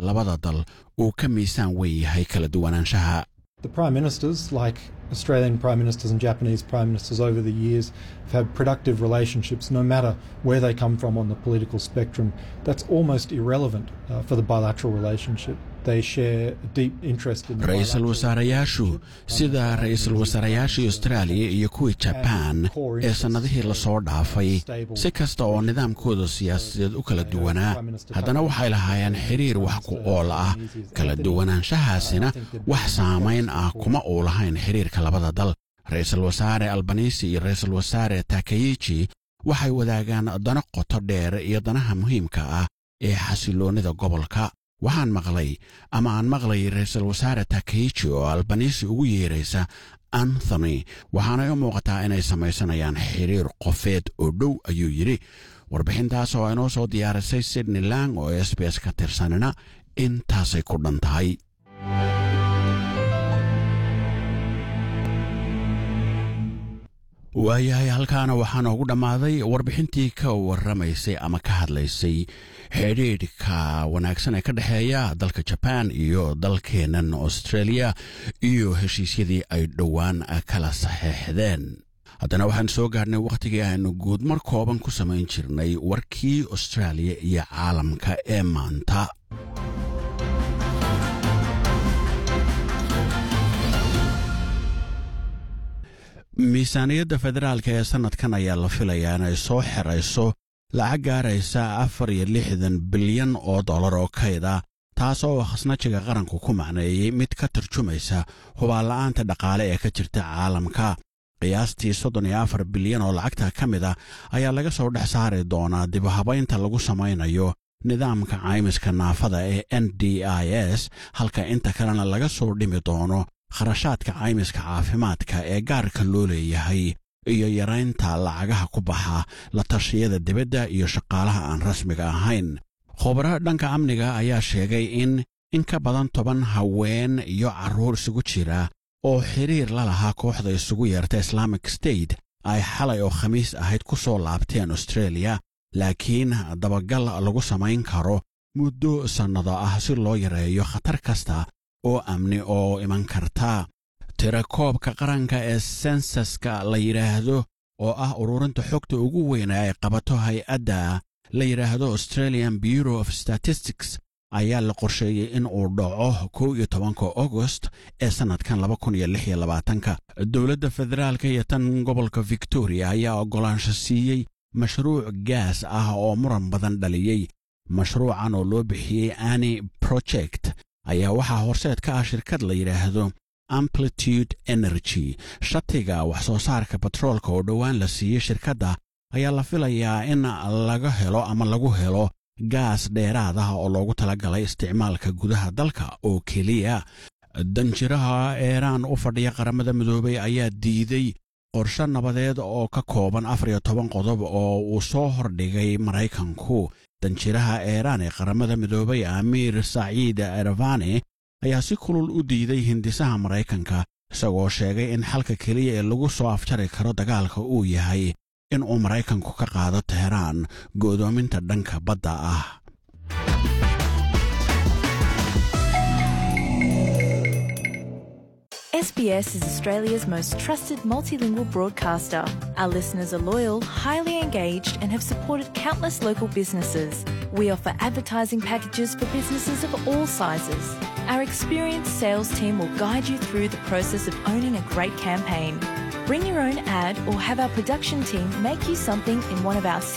labada dal uu ka miisaan weyn yahay kala duwanaanshaha The Prime Ministers, like Australian Prime Ministers and Japanese Prime Ministers over the years, have had productive relationships no matter where they come from on the political spectrum. That's almost irrelevant uh, for the bilateral relationship. They share a deep interest in the ra-iisul wasaareyaashu sida ra-iisul wasaarayaashii austraaliya iyo kuwii jabaan ee sannadihii lasoo dhaafay si kasta oo nidaamkooda siyaasadeed u kala duwanaa haddana waxay lahaayeen xiriir wax ku ool ah kala duwanaanshahaasina wax saamayn ah kuma uu lahayn xiriirka labada dal ra-iisul wasaare albanisi iyo ra-iisul wasaare takayiji waxay wadaagaan dano qoto dheer iyo danaha muhiimka ah ee xasiloonnida gobolka waxaan maqlay ama aan maqlay ra-iisul wasaare takayiji oo albanisi ugu yeeraysa anthony waxaanay u muuqataa inay samaysanayaan xiriir qofeed oo dhow ayuu yidhi warbixintaas oo inoo soo diyaarisay sydney lang oo s b s ka tirsanina intaasay ku dhan tahay waayahay halkaana waxaa noogu dhammaaday warbixintii ka warramaysay ama ka hadlaysay xidhiidhka wanaagsan ee ka dhexeeya dalka jabaan iyo dalkeennan australia iyo heshiisyadii ay dhowaan kala saxeexdeen haddana waxaan soo gaadhnay wakhtigii aynu guud mar kooban ku samayn jirnay warkii austraaliya iyo caalamka ee maanta miisaaniyadda federaalka ee sannadkan ayaa la filayaa inay soo xerayso lacag gaaraysa afar iyo lixdan bilyan oo dollar oo kayda taas oo khasnajiga qaranku ku macneeyey mid ka tarjumaysa hubaanla'aanta dhaqaale ee ka jirta caalamka qiyaastii soddon iyo afar bilyan oo lacagta ka mid a ayaa laga soo dhex saari doonaa dibuhabaynta lagu samaynayo nidaamka caymiska naafada ee n d i s halka inta kalena laga soo dhimi doono kharashaadka caymiska caafimaadka ee gaarka loo leeyahay iyo yaraynta lacagaha ku baxa la tashiyada dibadda iyo shaqaalaha aan rasmiga ahayn khubaro dhanka amniga ayaa sheegay in in ka badan toban haween iyo carruur isugu jira oo xiriir la lahaa kooxda isugu yeerta islaamic state ay xalay oo khamiis ahayd ku soo laabteen australia laakiin dabagal lagu samayn karo muddo sannado ah si loo yareeyo khatar kasta oo amni oo iman karta tirakoobka qaranka ee sensaska la yidhaahdo oo ah ururinta xogta ugu weyna ay qabato hay-adda la yidhaahdo australian bureau of statistics ayaa la qorsheeyey in uu dhaco kow iyo tobanka augost ee sannadkan laba kun iyo lix iyo labaatanka dowladda federaalka iyo tan gobolka victoria ayaa oggolaansho siiyey mashruuc gaas ah oo muran badan dhaliyey mashruucan oo loo bixiyey ani project ayaa waxaa horseed ka ah shirkad la yidhaahdo amplitude energy shatiga wax soo saarka batroolka oo dhowaan la siiyey shirkadda ayaa la filayaa in laga helo ama lagu helo gaas dheeraad ah oo loogu talagalay isticmaalka gudaha dalka oo keliya danjiraha eeraan u fadhiya qaramada midoobay ayaa diiday qorshe nabadeed oo ka kooban afar iyo toban qodob oo uu soo hordhigay maraykanku danjiraha eeraan ee qaramada midoobay amiir saciid ervani ayaa si kulul u diiday hindisaha maraykanka isagoo sheegay in xalka keliya ee lagu soo afjari karo dagaalka uu yahay in uu maraykanku ka qaado teheraan go'doominta dhanka badda ah SBS is Australia's most trusted multilingual broadcaster. Our listeners are loyal, highly engaged, and have supported countless local businesses. We offer advertising packages for businesses of all sizes. Our experienced sales team will guide you through the process of owning a great campaign. Bring your own ad or have our production team make you something in one of our